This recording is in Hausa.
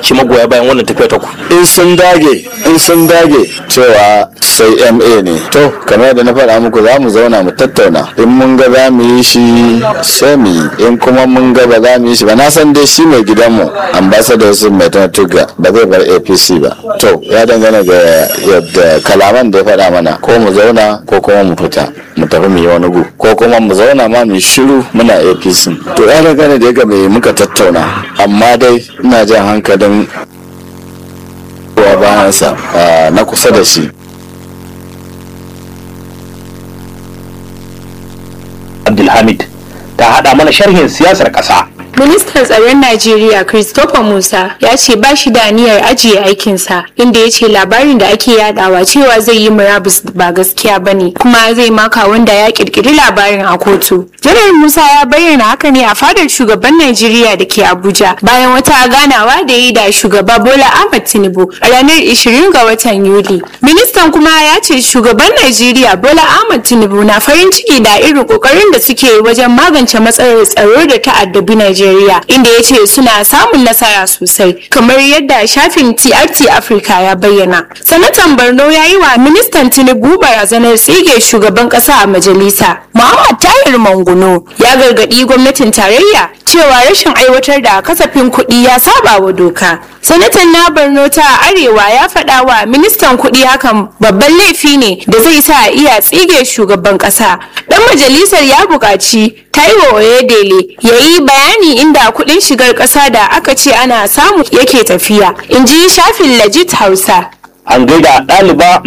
ce magoya bayan wannan tafiya ta ku in sun dage in sun dage cewa sai ma ne to kamar da na faɗa muku za mu zauna mu tattauna in mun ga za mu yi shi sai mu yi in kuma mun ga ba za mu yi shi ba na san dai shi mai gidanmu ambassador su mai tuga ba zai bar apc ba to ya dangana ga yadda kalaman da ya faɗa mana ko mu zauna ko kuma mu fita mu tafi mu yi wani gu ko kuma mu zauna ma mu shiru muna apc to ya dangana da ga mai muka tattauna amma dai ina jan hankalin wa bayansa na kusa da shi abdulhamid ta hada mana sharhin siyasar kasa Ministan tsaron Najeriya Christopher Musa ya ce ba shi da niyyar ajiye aikinsa inda ya ce labarin da ake yadawa cewa zai yi murabus ba gaskiya ba ne kuma zai maka wanda ya kirkiri labarin a kotu. Janar Musa ya bayyana haka ne a fadar shugaban Najeriya da ke Abuja bayan wata ganawa da yi da shugaba Bola Ahmed Tinubu a ranar 20 ga watan Yuli. Ministan kuma ya ce shugaban Najeriya Bola Ahmed Tinubu na farin ciki da irin kokarin da suke wajen magance matsalar tsaro da ta'addabi Najeriya. Najeriya inda ya ce suna samun nasara sosai kamar yadda shafin TRT Africa ya bayyana. Sanatan Borno ya yi wa ministan Tinubu barazanar tsige shugaban kasa a majalisa. Muhammad Tahir Manguno ya gargadi gwamnatin tarayya cewa rashin aiwatar da kasafin kuɗi ya saba wa doka. Sanatan na Borno ta Arewa ya faɗa wa ministan kuɗi hakan babban laifi ne da zai sa iya tsige shugaban ƙasa. Ɗan majalisar ya buƙaci Taiwo Oyedele ya yi bayani inda kuɗin shigar ƙasa da aka ce ana samu yake tafiya. In ji shafin Legit Hausa. an gaida ɗaliba